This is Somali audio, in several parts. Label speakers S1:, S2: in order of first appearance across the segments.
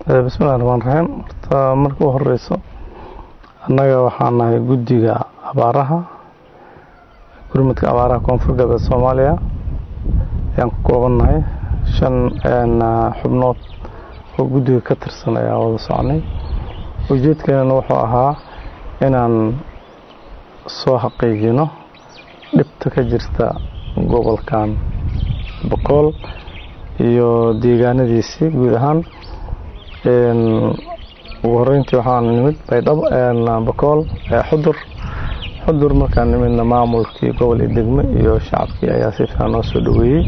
S1: bismillahi raxmaan raxiim horta marka u horeyso annaga waxaan nahay guddiga abaaraha gurmudka abaaraha koonfur galbeed soomaaliya ayaan ku koobannahay shan xubnood oo guddiga ka tirsan ayaa wada soconay ujeedkeenana wuxuu ahaa inaan soo xaqiijino dhibta ka jirta gobolkan boqool iyo deegaanadiisii guud ahaan ugu horeyntii waxaan nimid baydhabo boqool xudur xudur markaan nimidna maamulkii gobol iyo degme iyo shacabkii ayaa si fiican noo soo dhaweeyey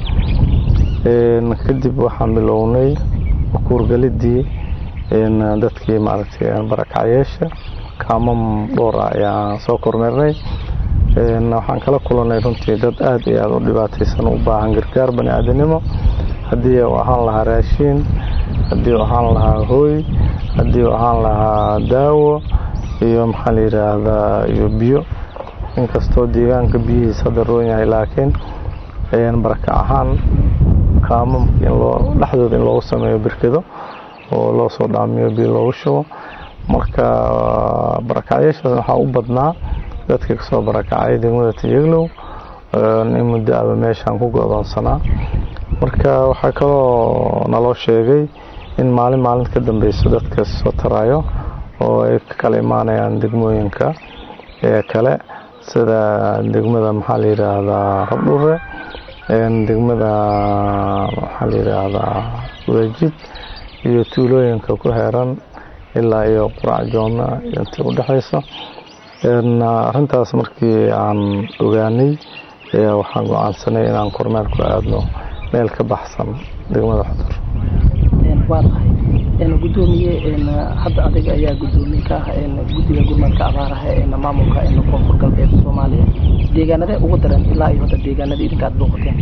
S1: kadib waxaan bilownay kuurgalidii dadkii maaragtay barakacyeesha kaamam dhowr ah ayaan soo kormeernay waxaan kala kulanay runtii dad aad iyo aada u dhibaataysan u baahan gargaar bani aadanimo haddii uu ahaan lahaa raashiin haddii uu ahaan lahaa hooy haddii uu ahaan lahaa daawo iyo maxaa la yidhaahdaa iyo biyo inkastoo deegaanka biyihiis hadda roon yahay laakiin barakac ahaan kaamamka in loo dhexdooda in loogu sameeyo birkado oo loo soo dhaamiyo biyo loogu shubo marka barakacyaashaas waxaa u badnaa dadka kasoo barakacay degmada tiyaglow in muddo aba meeshaan ku go-doonsanaa marka waxaa kaloo naloo sheegay in maalin maalin ka dambeyso dadka soo taraayo oo ay ka kala imaanayaan degmooyinka ee kale sida degmada maxaa la yidhaahdaa rabdhure degmada maxaa la yidhaahdaa wadajid iyo tuulooyinka ku heeran ilaa iyo qurac jooma intii u dhexayso arrintaas markii aan ogaanay waxaan go-aansanay inaan kormeer ku aadno meel ka baxsan degmada xudur
S2: waa tahay gudoomiye hadda adiga ayaa gudoomiye ka ah guddiga gurmadka abaaraha ee maamulka koonfur galbeed soomaaliya deegaanadee ugu daran ilaa iyo hadda deegaanadii idinka aad booqateen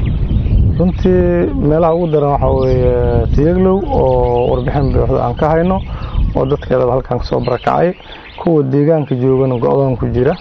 S1: runtii meelaha ugu daran waxaa weeye tiyaglow oo warbixin buuxda aan ka hayno oo dadkeedaba halkan kasoo barakacay kuwa deegaanka joogana go-doon ku jira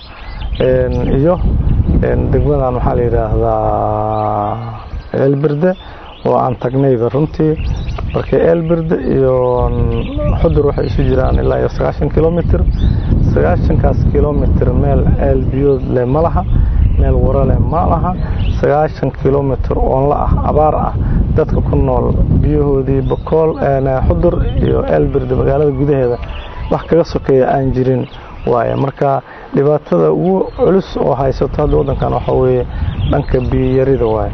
S1: iyo degmadan maxaa la yidhaahdaa eelberde oo aan tagnayba runtii marka eelberde iyo xudur waxay isu jiraan ilaa iyo sagaashan kilomitr sagaashankaas kilomitr meel eel biyood leh ma laha meel waro leh ma laha sagaashan kilomitr oonla ah abaar ah dadka ku nool biyahoodii bokool xudur iyo eelberde magaalada gudaheeda wax kaga sokeeya aan jirin waaye marka dhibaatada ugu culus oo haysato hadda waddankan waxaa weeye dhanka biyiyarida waaye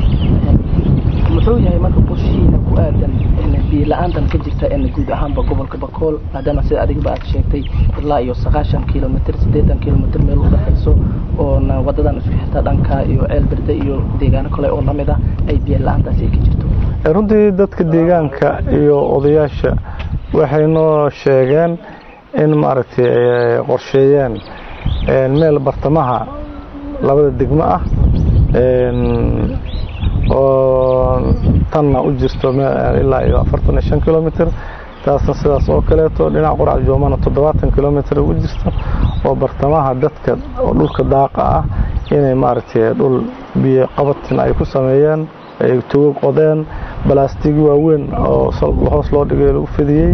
S2: muxuu yahay marka qorshihiina ku aadan biyo la-aantan ka jirta guud ahaanba gobolka bakool maadaama sida adigaba aad sheegtay ilaa iyo sagaashan kilomitr siddeetan kilomitr meel u dhexayso oona wadadan isku xirta dhanka iyo ceelberde iyo deegaano kale oo lamid ah ay biyo la-aantaasi ay ka jirto
S1: runtii dadka deegaanka iyo odayaasha waxay noo sheegeen in maaragtay ay qorsheeyeen meel bartamaha labada degmo ah oo tanna u jirto ilaa iyo afartan iyo shan kilomitr taasna sidaas oo kaleeto dhinaca qurac joomana toddobaatan kilomitr u jirto oo bartamaha dadka oo dhulka daaqa ah inay maaragtay dhul biyo qabatin ay ku sameeyeen ay tugo qodeen balaastigi waaweyn oo hoos loo dhigay lagu fidiyey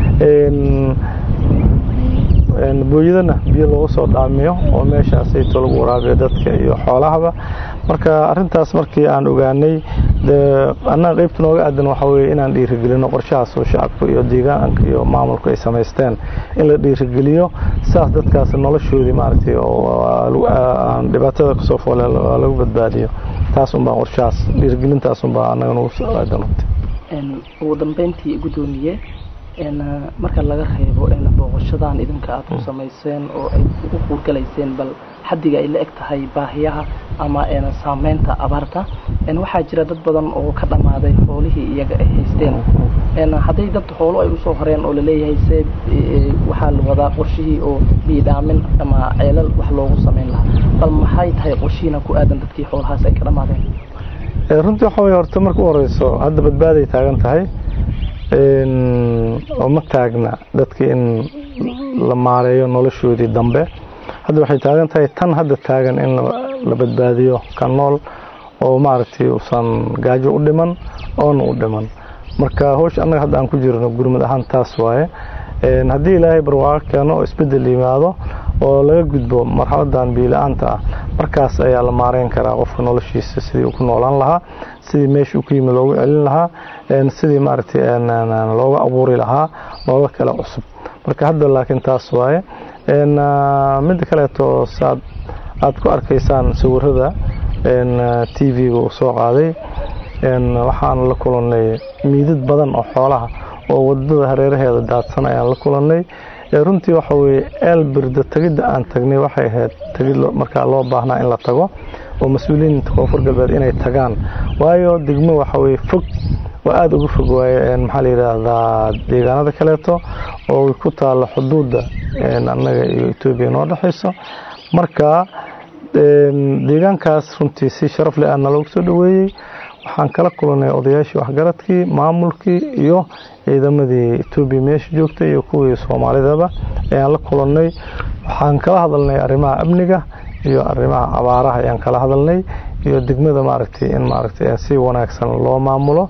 S1: booyadana biyo loogu soo dhaamiyo oo meeshaasayto lagu waraabiyo dadka iyo xoolahaba marka arintaas markii aan ogaanay annaga qaybta nooga aadan waxaa weye inaan dhiirigelino qorshahaas oo shacabka iyo deegaanka iyo maamulku ay samaysteen in la dhiirigeliyo saas dadkaas noloshoodii maaragtay aan dhibaatada kasoo foole lagu badbaadiyo taas unbaa qorshahaas dhiirigelintaas unbaa annaga nagu soo aadan
S2: ugu dambeyntii gudoomiye marka laga reebo booqashadan idinka aad ku samayseen oo ay ugu quurgalayseen bal xaddiga ay la eg tahay baahiyaha ama saameynta abaarta waxaa jira dad badan oo ka dhammaaday xoolihii iyaga ay haysteen hadday dad xoolo ay usoo horeen oo laleeyahay se waxaa la wadaa qorshihii oo biidhaamin ama ceelal wax loogu samayn lahaa bal maxay tahay qorshihiina ku aadan dadkii xoolahaas ay ka dhammaadeen
S1: runtii waxaa wey horta marka u horeyso hadda badbaaday taagan tahay oo ma taagna dadka in la maareeyo noloshoodii dambe hadda waxay taagan tahay tan hadda taagan in la badbaadiyo ka nool oo maaragtay uusan gaajo u dhiman oona u dhiman marka howsha annaga hadda aan ku jirno gurmad ahaan taas waaye haddii ilaahay barwaaqo keeno oo isbeddel yimaado oo laga gudbo marxaladan biila-aanta ah markaas ayaa la maareyn karaa qofka noloshiisa sidii uu ku noolaan lahaa sidii meesha uu ku yimi loogu celin lahaa sidii maaragtay looga abuuri lahaa looga kale cusub marka hadda laakiin taas waaye midda kaleeto saad aad ku arkaysaan sawirada t v-ga uu soo qaaday waxaan la kulannay miidad badan oo xoolaha oo wadada hareeraheeda daadsan ayaan la kulannay runtii waxa weye eelbirda tegidda aan tagnay waxay ahayd tegid markaa loo baahnaa in la tago oo mas-uuliyiinta koonfur galbeed inay tagaan waayo degmo waxa weye fog oo aada uga fog waaye maxaa la yidhaahdaa deegaanada kaleeto oo ku taalla xuduudda annaga iyo etoobiya noo dhexayso marka deegaankaas runtii si sharaf leh aana loogu soo dhoweeyey waxaan kala kulannay odayaashii waxgaradkii maamulkii iyo ciidamadii etoobiya meesha joogtay iyo kuwii soomaalidaba ayaan la kulannay waxaan kala hadalnay arrimaha amniga iyo arrimaha abaaraha ayaan kala hadalnay iyo degmada maaragtay in maaragtay si wanaagsan loo maamulo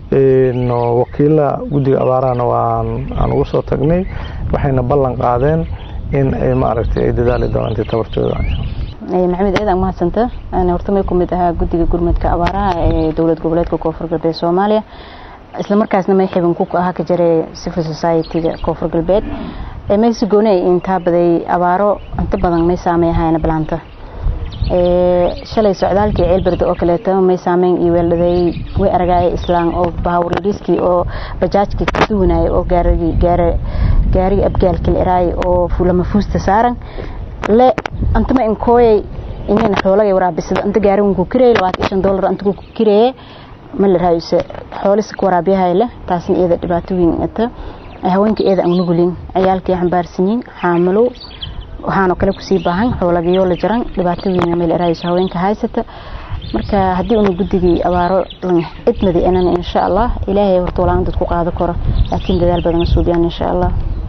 S1: wakiila guddiga abaarahana waan aan ugu soo tagnay waxayna ballan qaadeen in ay maaragtay ay dadaali doonaan intii tabartooda
S3: maxamed ciidan mahadsanta horta may ku mid ahaa guddiga gurmadka abaaraha ee dowlad goboleedka koonfur galbeed soomaaliya isla markaasna may xibin ku ahaa ka jiray civil society-ga koonfur galbeed maysi gooni ay intaa baday abaaro inta badan may saameeyahayna bilaanta shalay socdaalkii ceelberde oo kaleeto may saameyn iyo weeldhaday way aragaaya islaan oo bahawradiiskii oo bajaajkii ka duwanaya oo gaarigi gaara gaariga abgaalka la eraay oo lama fuusta saaran le antama inkooyay inayna xoolaga waraabisada anta gaarigan ku kirayay labaatan iyo shan dollar anta ku kirayay ma la raayuse xoolisi ku waraabiyahay leh taasna iyada dhibaato weyn ata haweenka iyada aan nugulin ciyaalkii xambaarsanyiin xaamilo waxaanoo kale kusii baahan xoolagayo la jaran dhibaato weyn meel raayuse haweenka haysata marka haddii una guddigii abaaro idmadi inan insha allah ilaahay horta walaan dad ku qaado karo laakiin dadaal badan suubiyaan insha allah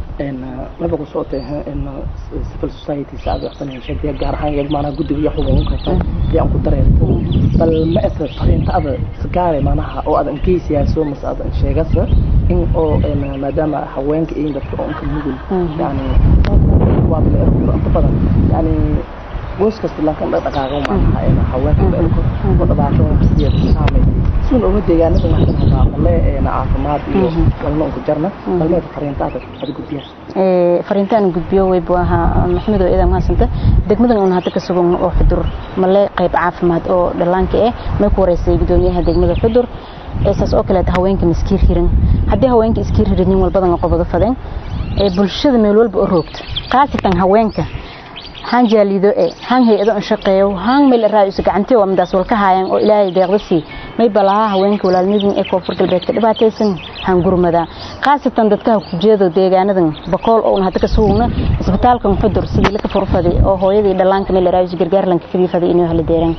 S2: laba ku socotay civil society saad waxsan sheegtay gaar ahaan iyag maanaha guddiga iyo xuquuq ka tahay iyo aan ku dareerto bal ma asa fariinta ada sagaare maanaha oo adan geysiyaaso mas adan sheegasa in oo maadaama haweenka iyo dadka oo inka nugul yani waa la erko inta badan yani goos kasta laakiin dhaqaaqa maanaha haweenka la erko oo dhibaato sideed saameeyay sun uga deegaanada waxaan hadaa male caafimaad iyo walna ku jarna balme fariintaada ad gudbiyaa
S3: ee fariintaan gudbiyo way buu ahaa maxamed oo idan maasanta degmadan un hadda ka sugan oo xudur male qayb caafimaad oo dhalaanka ah may ku wareysay gudoomiyaha degmada xudur eesaas oo kale haweenka miskiir hirin haddii haweenka iskiir hirin nin walbadan qobado fadeen ee bulshada meel walba u roogto qaasatan haweenka han jaalido ee han hay-ado an shaqeeyo han meel raayus gacantii waa midaas walka haayaan oo ilaahay deeqdasi may balaha haweenka walaalnidin ee koonfur galbeedka dhibaataysan han gurmada qaasatan dadka ku jeedo deegaanadan bakool oo hadda ka sugna isbitaalkan xudur sidii la ka furfaday oo hooyadii dhalaanka meel raayus gargaar lanka fidii faday inuu hal deeran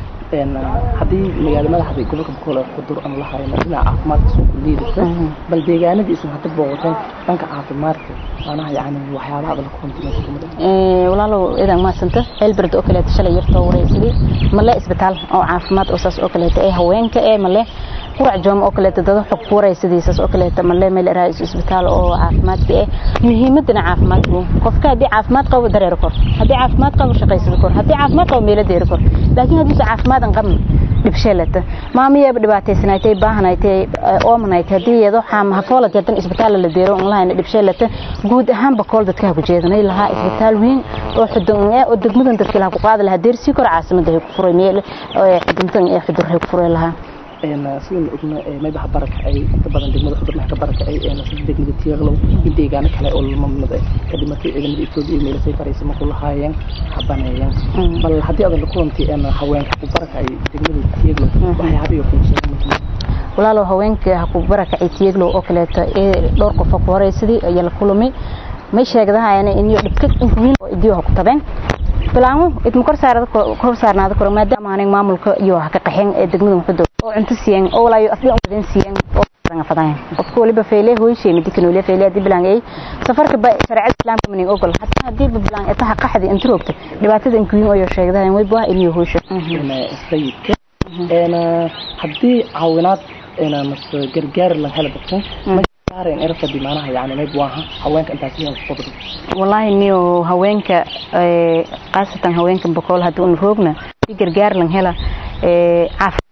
S2: haddii magaala madaxda gobolka bakool ee xudur aan la hayno dhinaca caafimaadka soo ku liidaysa bal deegaanadiisan hadda booqateen dhanka caafimaadka maanaha yani waxyaabaha la
S3: kulantimaa walaalow idan maasanta helberd oo kaleeto shalay yartoo wareysaday male isbitaal oo caafimaad oo saas oo kaleeto ee haweenka ee male qurac joom oo kaleeto dada xog ku wareysadiisas oo kaleeto male meel raais isbitaal oo caafimaadka eh muhiimadana caafimaadku qofka haddii caafimaad qabo dareero kor haddii caafimaad qabo shaqaysada kor haddii caafimaad qabo meelo deeri kor laakiin haddii caafimaad aan qabin dhibsheelata maamiyeeba dhibaataysanaaytay baahanaaytay oomanaytay haddii iyado hafoolat hadan isbitaal la deero un lahayna dhibsheelata guud ahaan bakool dadka ku jeedanay lahaa isbitaal weyn oo xudun oo degmadan dadka laha ku qaadi lahaa deersii kor caasimada hay ku furay meel xuduntan ee xudur hay ku furay lahaa
S2: sidaan ogna maybaha baraka ay inta badan degmada xudur ka baraka ay sida degmada tiirlow in deegaano kale oo lamamid ka dhimatay ciidamada etoobiya meelasay faraysay markuu lahaayeen habaneeyeen bal haddii adan la kulantay haweenka ku baraka ay degmada tiirlow waxyaabiyo kunsheegay
S3: walaalow haweenka ha ku barakacay tiiglow oo kaleeto ee dhowr qof ku horeysadii ayaa la kulmay may sheegdahayana inyo dhibka inkuwiin oo idiyo ha ku tabeen bilaamo idma kor saarada kor saarnaada kor maadaama aanay maamulka iyo ha ka qaxeen ee degmada xudur oo cunto siiyeen oo walaayo afdii umadan siiyeen oo ranga fadaan qofka waliba feele hooyshay midkan waliba feele hadii bilaan ay safarka ba sharciyada islaamka manin ogol hatta hadii bilaan ay taha qaxdi inta roogta dhibaatada inkuwiin oo sheegdahay way baa inuu hooysho
S2: sayidka een hadii caawinaad mase gargaar lan hela dadkan masaaren erfadi maanaha yani mayb waaha haweenka intaas iyo qodri
S3: wallaahi niyo haweenka khaasatan haweenka boqol haddii una roogna si gargaar lan hela caaf